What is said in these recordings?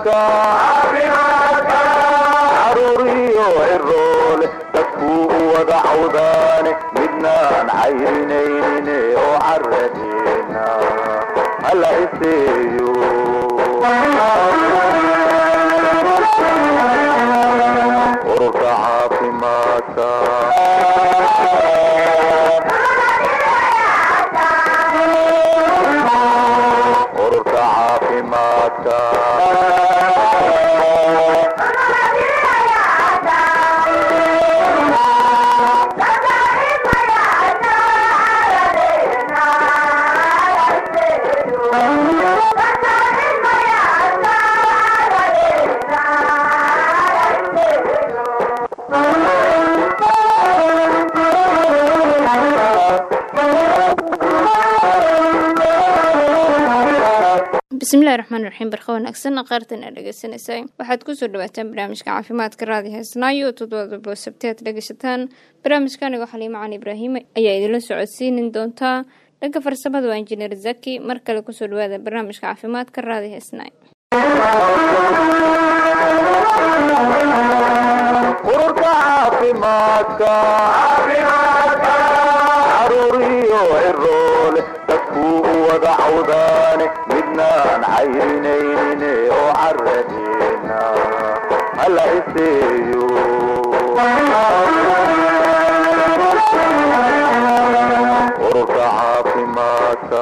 caruuriyo ciroole dadkuu u wada cawdaane midnaan cayrinaynin oo caradeena hala iseeyo ururka caafimaadka ururka caafimaadka bismillahi raxmaan raxiim barka wanaagsan qaartan aa dhegeysaneysay waxaad kusoo dhawaataan barnaamijka caafimaadka raadi heesnaayo todobadabo sabteed dhegeysataan barnaamijka anigo xaliimo cali ibraahim ayaa idinla socodsiinin doontaa dhanka farsamada waa injineer zaki mar kale kusoo dhawaada barnaamijka caafimaadka raadi heesnaay ururka caafimaadka caruuriyo ciroole dadkuu u wada cawdaane midnaan cayrinaynin oo caradeena hala iseeyo ururka caafimaadka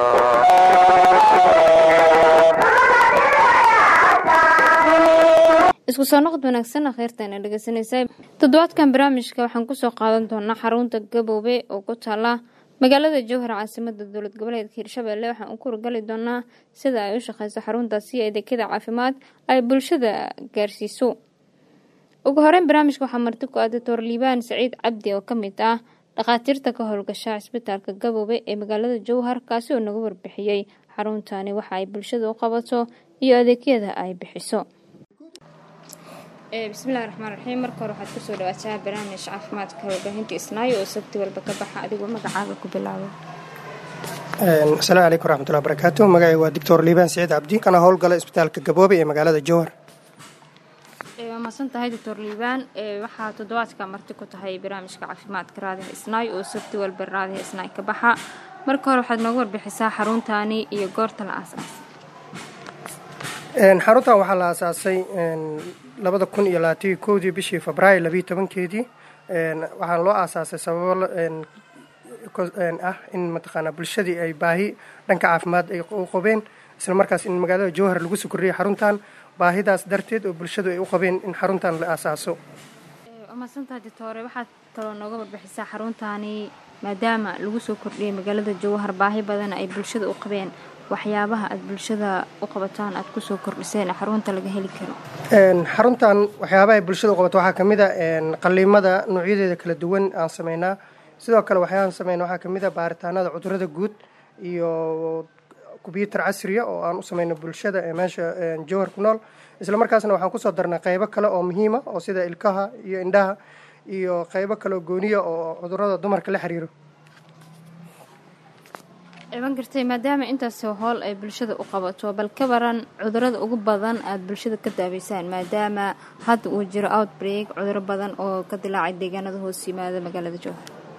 isku soo noqod wanaagsan kheyrtaana dhegeysaneysay toddobaadkan barnaamijka waxaan kusoo qaadan doonaa xarunta gaboobe oo ku taala magaalada jowhar caasimada dowlad goboleedka hirshabelle waxaan u kurgali doonaa sida ay u shaqeyso xaruntaasi adeegyada caafimaad ay bulshada gaarsiiso ugu horeyn barnaamijka waxaa marti ku ah doctor liibaan saciid cabdi oo kamid ah dhakhaatiirta ka howlgasha cisbitaalka gaboobe ee magaalada jowhar kaasi oo naga warbixiyey xaruntani waxa ay bulshada u qabato iyo adeegyada ay bixiso bismillahi raxmaan raxiim marka hore waxaad kusoo dhawaataa barnaamij caafimaadka warbaahinta isnaayo oo sabti walba ka baxa adigoo magacaaga ku bilaabo asalaamu calaykum waraxmatullahi barakaatu magacay waa doctor liibaan saciid cabdi kana howlgala isbitaalka gaboobe ee magaalada jowhar waa mahadsan tahay doctor liibaan waxaa toddobaadka marti ku tahay barnaamijka caafimaadka raadiha isnaay oo sabti walba raadiha isnaay ka baxa marka hore waxaad nooga warbixisaa xaruntaani iyo goorta la aasaas xaruntan waxaa la aasaasay labada kun iyo labaataiyo kowdii bishii febraayo labiiyo tobankeedii waxaana loo aasaasay sababo ah in mataqaanaa bulshadii ay baahi dhanka caafimaad ay u qabeen isla markaas in magaalada jowhar lagu soo kordhiyay xaruntan baahidaas darteed oo bulshadu ay u qabeen in xaruntan la aasaaso waa mahadsantahay doctore waxaad kaloo nooga warbixisaa xaruntaani maadaama lagu soo kordhiyay magaalada jowhar baahi badan ay bulshada u qabeen waxyaabaha aada bulshada u qabataan aada kusoo kordhiseen xarunta laga heli karo xaruntan waxyaabaha ay bulshada u qabato waxaa kamid a qaliimada noocyadeeda kala duwan aan sameynaa sidoo kale waxyaabahan sameyna waxaa kamid a baaritaanada cudurada guud iyo kombyuutar casriya oo aan u sameyno bulshada ee meesha jowhar ku nool isla markaasna waxaan kusoo darnay qeybo kale oo muhiima oo sida ilkaha iyo indhaha iyo qeybo kale oo gooniya oo cudurada dumarka la xiriiro iban gartay maadaama intaasoo howl ay bulshada u qabato bal ka baran cudurada ugu badan aada bulshada ka daaweysaan maadaama hadda uu jiro outbreak cuduro badan oo ka dilaacay deegaanada hoos yimaada magaalada jowhar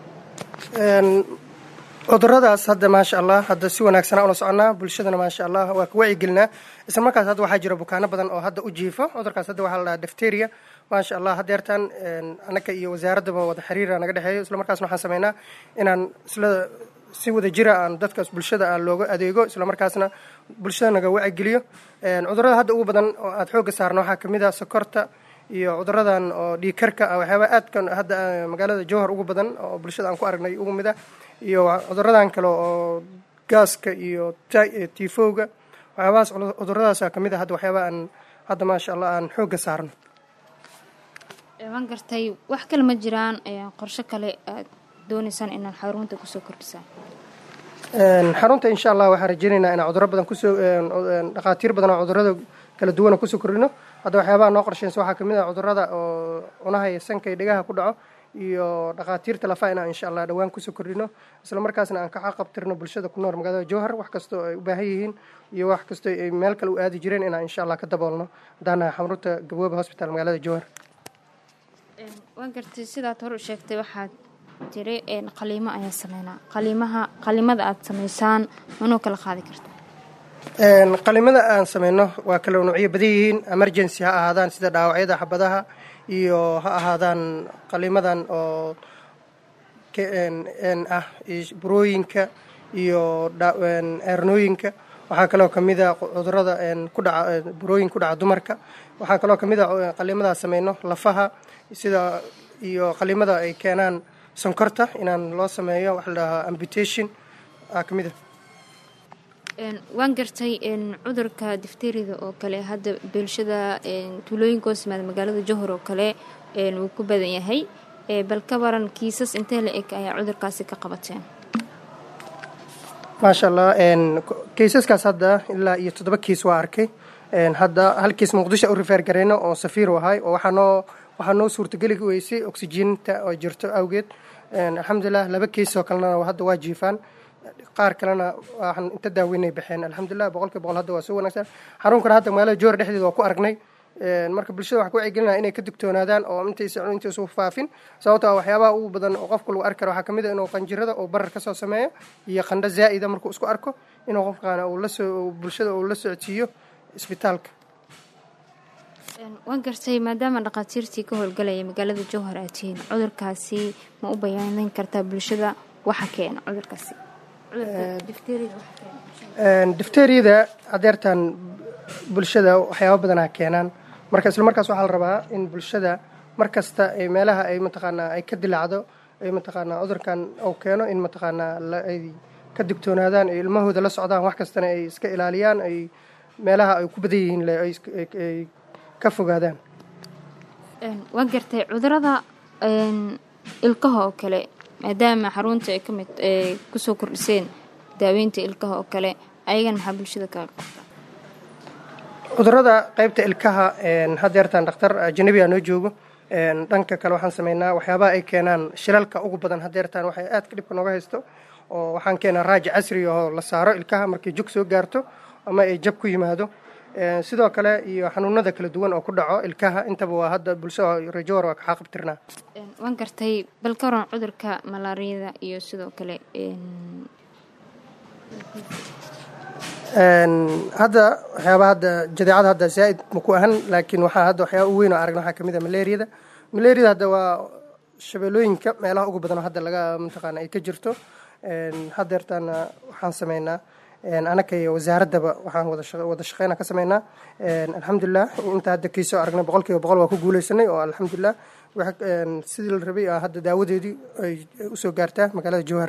cuduradaas hadda maasha allah hadda si wanaagsanaa ula soconaa bulshadana maasha allah waa ka wacyigelinaa isla markaas hadda waxaa jira bukaano badan oo hadda u jiifo cudurkaas hadda waxaa la dhahaa difteria maasha allah hadeertaan anaka iyo wasaaraddaba wada xiriira naga dhexeeyo isla markaasna waxaan sameynaa inaan isla si wada jira aan dadkaas bulshada aan looga adeego isla markaasna bulshada naga wacigeliyo cudurada hadda ugu badan oo aada xoogga saarna waxaa kamid ah sokorta iyo cuduradan oo dhiigkarka ah waxyaaba aadka hadda magaalada jowhar ugu badan oo bulshada aan ku aragnay ugu mid ah iyo cuduradan kale oo gaaska iyo tifowga waxyaabahaas cuduradaasa kamid ah hadda waxyaaba aan hadda maasha allah aan xoogga saarno iban gartay wax kale ma jiraan qorshe kale aad dooneysaan inaad xarunta kusoo kordhisaan xarunta insha allah waxaan rajeynaynaa inaan cuduro badan kusoo dhakhaatiir badan oo cudurada kala duwana kusoo kordhino hadda waxyaabaha noo qorsheysa waxaa kamid ah cudurada oo cunaha iyo sanka iyo dhegaha ku dhaco iyo dhakhaatiirta lafaha inaan insha allah dhowaan kusoo kordhino isla markaasna aan ka xaqabtirno bulshada ku nool magaalada jowhar wax kastoo ay u baahan yihiin iyo wax kastoo ay meel kale u aadi jireen inaan insha allah ka daboolno haddaana xamruta gabooba hosbital magaalada jowhar waan gartay sidaad hor u sheegtay waxaad tiri qaliimo ayaa sameynaa qaliimaha qaliimada aad samaysaan manoo kala qaadi karta qalimada aan sameyno waa kala nuucyo badan yihiin emergency ha ahaadaan sida dhaawacyada xabadaha iyo ha ahaadaan qalimadan oo ah burooyinka iyo eernooyinka waxaa kaloo kamid a cudurada ku dhaca burooyin ku dhaca dumarka waxaa kaloo kamid a qalimadaa sameyno lafaha sida iyo qalimada ay keenaan sonkorta inaan loo sameeyo waxa la dhahaa amputation aa kamid a waan gartay cudurka difterida oo kale hadda bulshada tuulooyinka hoos yimaada magaalada johor oo kale wuu ku badan yahay bal ka waran kiisas intee la eg ayaa cudurkaasi ka qabateen maasha allah kaysaskaas hadda ilaa iyo toddoba kiis waa arkay hadda hal kiis muqdisho u rifeer gareyno oo safiir u ahay oo waxaa noo waxaa noo suurtageli weysay oksijiinta oo jirto awgeed alxamdulilah laba kiis oo kalena hadda waa jiifaan qaar kalena waxaan inta daaweynay baxeen alxamdulilah boqolkiiba boqol hadda waa soo wanaagsan xarunkana hadda magaalada joor dhexdeeda waa ku aragnay marka bulshada waxaa ku wacyigelinaya inay ka digtoonaadaan oo intaysa intaysu faafin sababto ah waxyaabaha ugu badan oo qofka lagu arki karo waxaa kamid a inuu qanjirada oo barar kasoo sameeyo iyo qandho zaa'ida markuu isku arko inuu qofkaana uu lasoo bulshada uu la socodsiiyo isbitaalka waan gartay maadaama dhakhaatiirtii ka howlgalaya magaalada jowhar aad tihiin cudurkaasi ma u bayaanin kartaa bulshada waxa keena cudurkaasi difteriyada adeertan bulshada waxyaaba badanaa keenaan marka isla markaas waxaa la rabaa in bulshada mar kasta ay meelaha ay mataqaanaa ay ka dilaacdo ay mataqaanaa cudurkan uu keeno in mataqaanaa ay ka digtoonaadaan ay ilmahooda la socdaan wax kastana ay iska ilaaliyaan ay meelaha ay ku badan yihiin ay ka fogaadaan waan gartay cudurada ilkaha oo kale maadaama xarunta ay kamid kusoo kordhiseen daaweynta ilkaha oo kale ayagan maxaa bulshada kaga qabta cudurada qeybta ilkaha hadeertaan dhakhtar ajanabiga noo joogo dhanka kale waxaan sameynaa waxyaabaha ay keenaan shilalka ugu badan hadeertaan waxay aadka dhibka nooga haysto oo waxaan keenaa raaji casri oo la saaro ilkaha markay jug soo gaarto ama ay jab ku yimaado sidoo kale iyo xanuunada kala duwan oo ku dhaco ilkaha intaba waa hadda bulshada rajowar waa kaxaa qabtirnaa waan gartay bal ka waran cudurka malaariyada iyo sidoo kale hadda waxyaaba hadda jadeecada hadda zaaid maku ahan laakiin waxaa hadda waxyaaba u weyn oo aragna waxaa kamid a malaariyada malaariyada hadda waa shabeelooyinka meelaha ugu badan oo hadda laga mataqaana ay ka jirto hadeertaana waxaan sameynaa anaka iyo wasaaraddaba waxaan wada shaqeyna ka sameynaa alxamdulilah inta hadda kiisoo aragnay boqol kiiba boqol waa ku guuleysanay oo alxamdulilah sidii la rabay hadda daawadeedii ay usoo gaartaa magaalada jowhar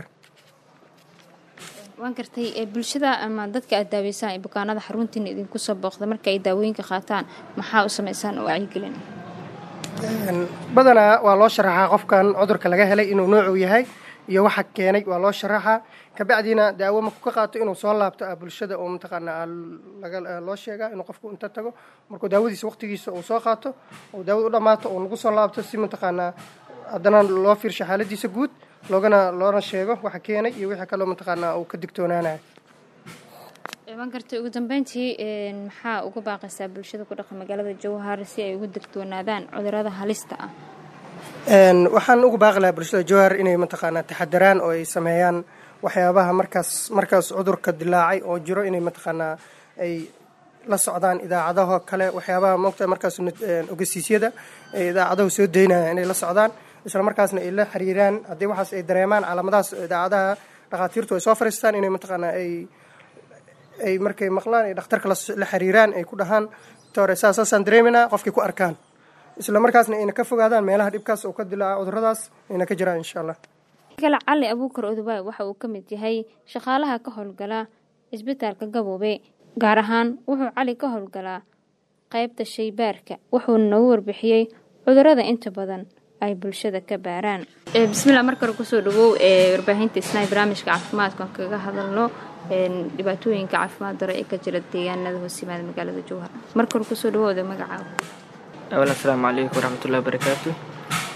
waan gartay bulshada ama dadka aad daaweysaan ee bukaanada xaruntiina idinku soo booqda marka ay daawooyinka qaataan maxaa u sameysaan oo wacyigelin badanaa waa loo sharaxaa qofkan cudurka laga helay inuu noocuu yahay iyo waxa keenay waa loo sharaxaa kabacdiina daawo markuu ka qaato inuu soo laabto ah bulshada oo mataqaanaa loo sheegaa inuu qofku inta tago markuu daawadiisa waqtigiisa uu soo qaato oo daawada u dhammaato uu nagu soo laabto si mataqaanaa haddana loo fiirsho xaaladiisa guud loogana loona sheego waxa keenay iyo wixii kaloo mataqaanaa uu ka digtoonaanayo waan gartay ugu dambeyntii maxaa uga baaqaysaa bulshada ku dhaqan magaalada jowhar si ay ugu digtoonaadaan cudurada halista ah waxaan ugu baaqi lahaa bulshada jowhar inay mataqaanaa taxadaraan oo ay sameeyaan waxyaabaha markaas markaas cudurka dilaacay oo jiro inay mataqaanaa ay la socdaan idaacadaho kale waxyaabaha moogta markaas ogeysiisyada ee idaacadahu soo daynaya inay la socdaan isla markaasna ay la xiriiraan haddii waxaas ay dareemaan calaamadahaas idaacadaha dhakhaatiirtu ay soo fariistaan inay mataqaanaa ay ay markay maqlaan ay dhakhtarka la xiriiraan ay ku dhahaan tore saasaasaan dareeminaa qofkay ku arkaan isla markaasna ayna ka fogaadaan meelaha dhibkaas oo ka dilaaca cuduradaas ayna ka jiraan insha allah kale cali abuukar odobaay waxa uu ka mid yahay shaqaalaha ka howlgala isbitaalka gaboobe gaar ahaan wuxuu cali ka howlgalaa qaybta shaybaarka wuxuuna nagu warbixiyey cudurada inta badan ay bulshada ka baaraan bismillah mar kale kusoo dhawow ee warbaahinta isnaa barnaamijka caafimaadkan kaga hadalno dhibaatooyinka caafimaad daro ee ka jira deegaanada hoos yimaada magaalada jowhar mar kale kusoo dhawooda magacaaga awal asalaamu calaykum waraxmatullahi wabarakaatu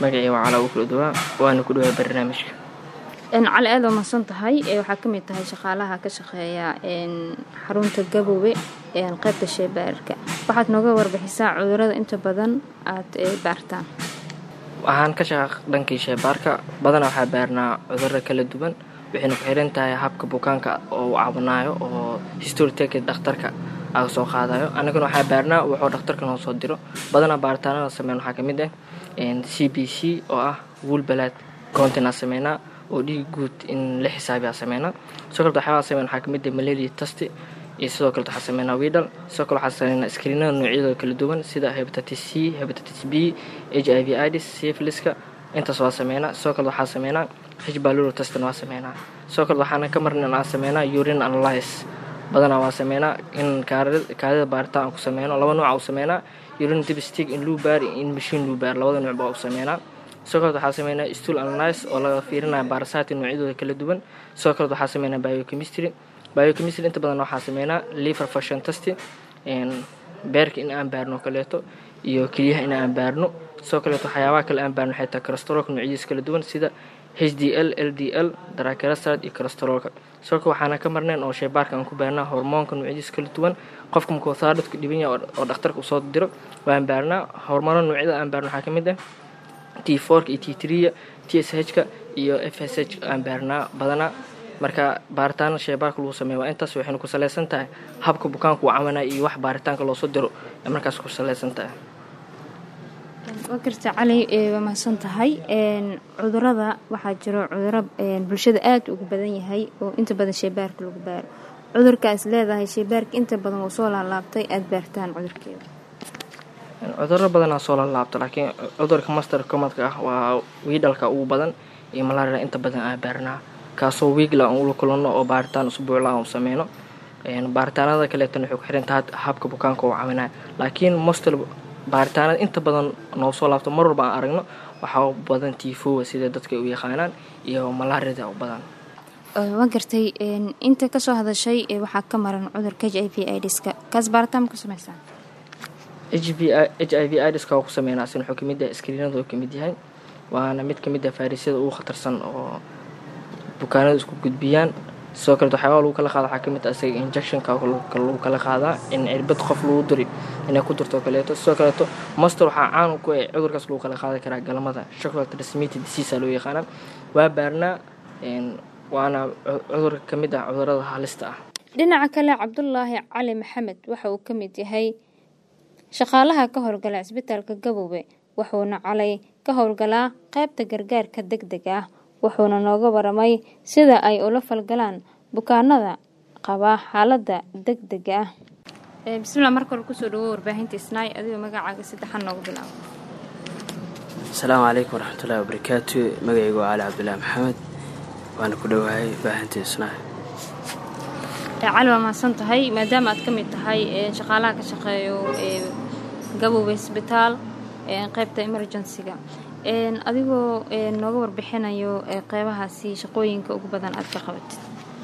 magacii waa calaa ukula dawaa waana ku dhawaa barnaamijka cali aada waa mahadsan tahay waxaa ka mid tahay shaqaalaha ka shaqeeya xarunta gaboobe qaybta sheebaarka waxaad nooga warbixisaa cudurada inta badan aad baartaan waxaan ka shaqa dhankii sheebaarka badanaa waxaa baarnaa cudurro kala duwan waxayna ku xiran tahay habka bukaanka oo uu cabanaayo oo historiteka dhakhtarka aga soo qaadayo annagana waxaa baarnaa wuxuu dhakhtarka noo soo diro badanaa baaritaanada sameyn waxaa ka mid ah c b c oo ah woolbalaad countinaa sameynaa oo dhiig guud in la xisaabiyaa sameynaa sidoo kaleta waxyaabaha sameyn waxaa kamid ah malaria tasti iyo sidoo kaleta waxaa sameynaa widal sidoo kale waxaa sameynaa screenada noocyadooda kala duwan sida hepatitis c hepatitis b h i v idis syphiliska intaas waa sameynaa sidoo kale waxaa sameynaa h baluro testan waa sameynaa sidoo kale waxaana ka marnan aan sameynaa urine analyse badanaa waa sameynaa in kaadida baaritaan aan ku sameyno laba nooca u sameynaa urine dipstig in luu baar in machine luu baar labada nooc baa u sameynaa sidoo kaleet waxaa sameynaa stool analyse oo laga fiirinaya baarasati noocyadooda kala duwan sidoo kaleet waxaa sameynaa biochemistry biochemistry inta badan waxaa sameynaa liver fashion testing beerka in aan baarno kaleeto iyo keliyaha in aan baarno sidoo kaleet waxyaabaha kale aan baarno waxay tahay cholesteroolka noocyadiisa kala duwan sida h d l l d l darakerasad iyo cholesteroolka sidoo kale waxaana ka marnayn oo sheybaarka aan ku baarnaa hormoonka noocyadiisa kala duwan qofka markuu thaadadku dhiban yahay oo dhakhtarka usoo diro waan baarnaa hormoona noocyada aan baarno waxaa ka mid ah t forka iyo t tria t s h-ka iyo f s h aan baarnaa badanaa marka baaritaana sheebaarka lagu sameeya waa intaas waxayna ku salaysan tahay habka bukaanku uu cawanaya iyo wax baaritaanka loosoo diro ee markaas ku salaysan tahay waa garta cali waa mahadsan tahay cudurada waxaa jiro cuduro bulshada aada ugu badan yahay oo inta badan sheebaarka lagu baaro cudurkaas leedahay sheebaarka inta badan wuu soo laalaabtay aada baartaan cudurkeeda cuduro badanaa soo laalaabta laakiin cudurka master comadka ah waa wiidhalka ugu badan iyo malaria inta badan aan baarnaa kaasoo wiigla aan ula kulanno oo baaritaan usbuucla aan u sameyno baaritaanada kaleetana waxay ku xiran tahay habka bukaanka uu caminaya laakiin mostel baaritaanada inta badan noo soo laabto mar walba aan aragno waxaa u badan tifowa sida dadka u yaqaanaan iyo malaarida u badan waa gartay inta kasoo hadashay waxaa ka maran cudurka h i v idska kaas baaritaan ma ku sameysaan h i v idska waa ku sameynaa sin wuxuu kamid yahay skriinada uu kamid yahay waana mid kamid ah fayrasyada ugu khatarsan oo bukaanada isku gudbiyaan sidoo kaleet waxyaaba lagu kala qaada waxaa kamid ah isaga injectionka lagu kala qaadaa in cirbad qof lagu duri inay ku durto kaleeto sidoo kaleeto master waxaa caan ku ah cudurkaas lagu kala qaadi karaa galmada chocolate transmitted disease loo yaqaana waa baarnaa waana cudurka kamid ah cudurada halista ah dhinaca kale cabdulaahi cali maxamed waxa uu ka mid yahay shaqaalaha ka howlgala cisbitaalka gaboobe wuxuuna calay ka howlgalaa qaybta gargaarka deg deg ah wuxuuna nooga waramay sida ay ula falgalaan bukaanada qabaa xaalada deg dega ah bismillah marka hore kusoo dhawo warbaahinta isnaay adigoo magacaaga saddexan noogu bilaabo asalaamu calaykum waraxmatullahi wabarakaatu magacaygu waa cali cabdulaahi maxamed waana ku dhowahay baahinta isnaay cali waa mahadsan tahay maadaama aad ka mid tahay shaqaalaha ka shaqeeyo gaboobe isbitaal qaybta emergencyga adigoo nooga warbixinayo qeybahaasi shaqooyinka ugu badan aad ka qabatid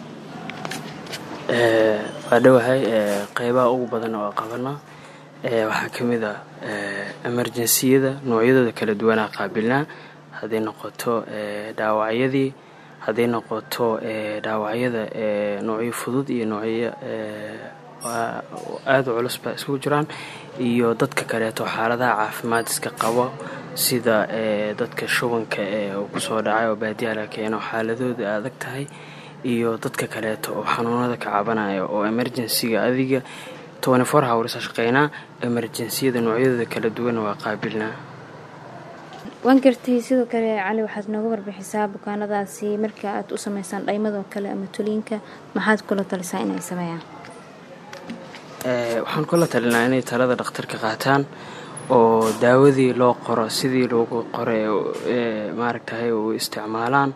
waa dhowahay qeybaha ugu badan oo qabana waxaa ka mid ah emerjensiyada noocyadooda kala duwanaa qaabilnaa hadday noqoto dhaawacyadii hadday noqoto dhaawacyada noocyo fudud iyo noocyo aada u culus ba iskugu jiraan iyo dadka kaleeto xaaladaha caafimaad iska qabo sida dadka shubanka ee uu kusoo dhacay oo baadiyaha laga keeno xaaladooda adag tahay iyo dadka kaleeto oo xanuunada ka cabanaya oo emergensiga adiga twenty-four hours shaqeynaa emerjensiyada noocyadooda kala duwan waa qaabilnaa waan gartay sidoo kale cali waxaad nooga warbixisaa bukaanadaasi marka aad u sameysaan dhaymadoo kale ama tuliinka maxaad kula talisaa inay sameeyaan waxaan kula talinaa inay talada dhakhtarka qaataan oo daawadii loo qoro sidii loogu qoray maaragtahay u isticmaalaan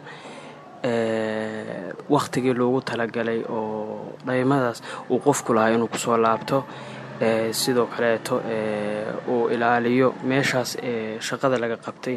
wakhtigii loogu talagalay oo dhaymadaas uu qofku lahaa inuu kusoo laabto sidoo kaleeto uu ilaaliyo meeshaas shaqada laga qabtay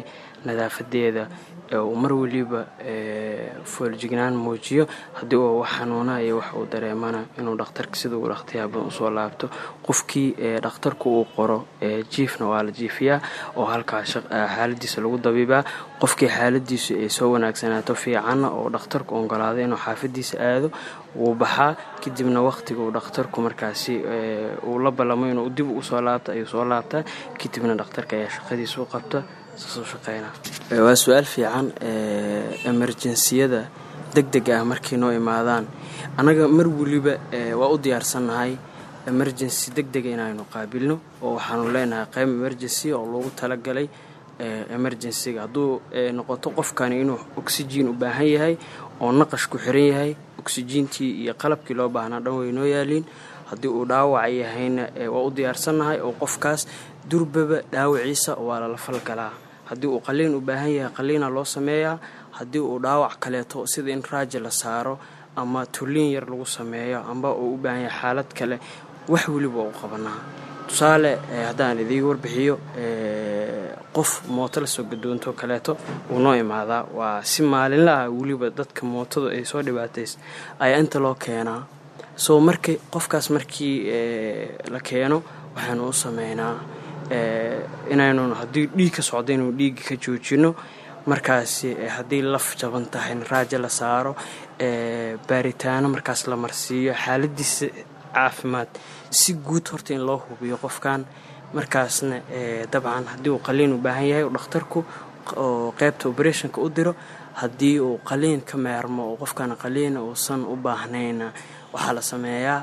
nadaafadeeda uu mar weliba fooljignaan muujiyo haddii uu wax xanuuna iyo wax uu dareemana inuu dhakhtarka sida uu dhakhtiyaa badan usoo laabto qofkii dhakhtarku uu qoro jiifna waa la jiifiyaa oo halkaa xaaladiisa lagu dabiibaa qofkii xaaladiisu ay soo wanaagsanaato fiicanna oo dhakhtarku ogolaado inuu xaafadiisa aado wuu baxaa kadibna waqtiga uu dhakhtarku markaasi uu la ballamo inuu dib usoo laabta ayuu soo laabtaa kadibna dhakhtarka ayaa shaqadiisa u qabta waa su-aal fiican emerjensiyada deg deg ah markay noo imaadaan annaga mar weliba waa u diyaarsannahay emergency deg dega inaynu qaabilno oo waxaanu leenahay qayb emergency oo loogu talagalay emergencyga hadduu noqoto qofkani inuu oxygen u baahan yahay oo naqash ku xiran yahay oxygentii iyo qalabkii loo baahnaa dhan way noo yaaliin haddii uu dhaawac yahayna waa u diyaarsannahay oo qofkaas durbaba dhaawaciisa waa lala falgalaa haddii uu qaliin u baahan yahay qaliina loo sameeyaa haddii uu dhaawac kaleeto sida in raaji la saaro ama tulliin yar lagu sameeyo amba uu u baahan yahay xaalad kale wax weliba u qabanaa tusaale haddaan idiga warbixiyo qof mooto lasoo gadoonto kaleeto wuu noo imaadaa waa si maalinla ah weliba dadka mootadu ay soo dhibaatays ayaa inta loo keenaa soo markii qofkaas markii la keeno waxaanu u sameynaa inaynu haddii dhiig ka socdo inuu dhiigga ka joojino markaasi haddii laf jaban tahay in raaja la saaro baaritaano markaas la marsiiyo xaaladiisa caafimaad si guud horta in loo hubiyo qofkan markaasna dabcan haddii uu qaliin u baahan yahay dhakhtarku oo qeybta operationka u diro haddii uu qaliin ka meermo oo qofkan qaliina uusan u baahnayna waxaa la sameeyaa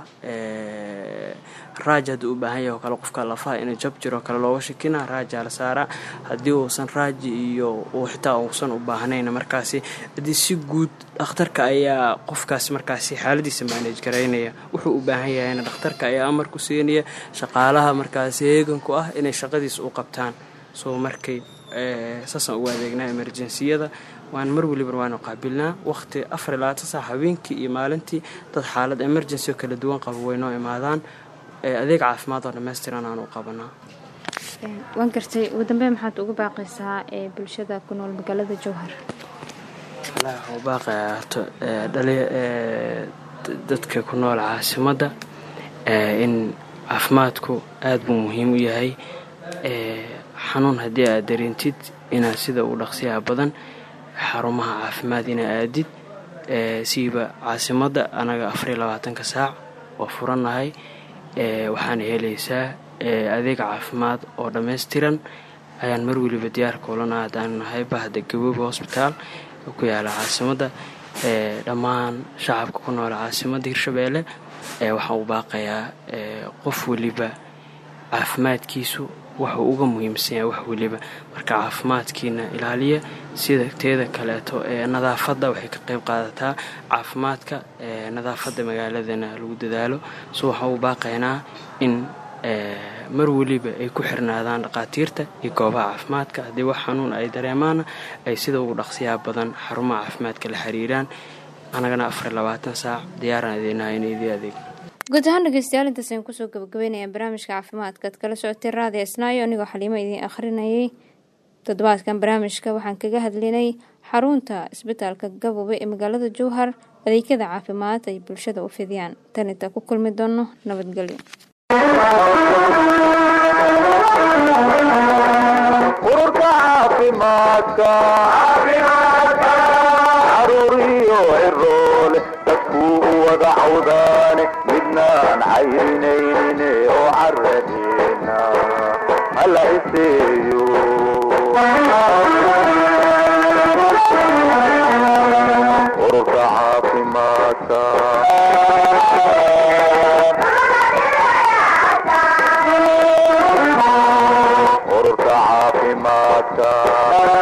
raaj haddii u baahan yahay oo kale qofka lafaha inay jab jiro kale looga shakina raajaa la saaraa haddii uusan raaji iyo uu xitaa uusan u baahnayna markaasi haddii si guud dhakhtarka ayaa qofkaasi markaasi xaaladiisa maanaj garaynaya wuxuu u baahan yahayna dhakhtarka ayaa amar ku siinaya shaqaalaha markaasi heeganku ah inay shaqadiisa u qabtaan soo markay saasaan ugu adeegnaa emerjensiyada waan mar weliba waanu qaabilnaa waqti afar ilaa ta saac habeenkii iyo maalintii dad xaalad emergency oo kala duwan qaba way noo imaadaan adeeg caafimaad oo dhammaystiran aanu qabanaa waan gartay ugu dambeyn maxaad ugu baaqaysaa ee bulshada ku nool magaalada jowhar waxuu baaqayaa horto dhali dadka ku nool caasimadda in caafimaadku aada buu muhiim u yahay xanuun haddii aad dareentid inaad sida uu dhaqsiyaha badan xarumaha caafimaad inaa aadid siiba caasimadda anaga afariyo labaatanka saac waa furannahay waxaana helaysaa adeeg caafimaad oo dhammaystiran ayaan mar weliba diyaar kuulana haddaanu nahay bahda gabooba hosbitaal oo ku yaala caasimadda dhammaan shacabka ku nool caasimadda hirshabeelle waxaan u baaqayaa qof weliba caafimaadkiisu wuxuu uga muhiimsan yahay wax weliba marka caafimaadkiina ilaaliya sida teeda kaleeto ee nadaafadda waxay ka qayb qaadataa caafimaadka nadaafadda magaaladana lagu dadaalo so waxaan u baaqaynaa in mar weliba ay ku xirnaadaan dhaqaatiirta iyo goobaha caafimaadka haddii wax xanuun ay dareemaana ay sida ugu dhaqsiyaa badan xarumaha caafimaadka la xiriiraan annagana afar labaatan saac diyaaraan idinaha in idii adeeg guud ahaan dhegeystayaal intaas ayaan kusoo gabagabeynaya barnaamijka caafimaadka ad kala socotay raadiyo isnaayo anigoo xaliimo idiin akhrinayay toddobaadkan barnaamijka waxaan kaga hadlinay xarunta isbitaalka gaboobe ee magaalada jowhar adeegyada caafimaad ay bulshada u fidiyaan tan inta ku kulmi doono nabadgelyo ururka caafimaadka caruuriyo ciroole dadkuu u wada cawdaane midnaan cayrinaynin oo caradeena hala iseeyo ururka caafimaadka ururka caafimaadka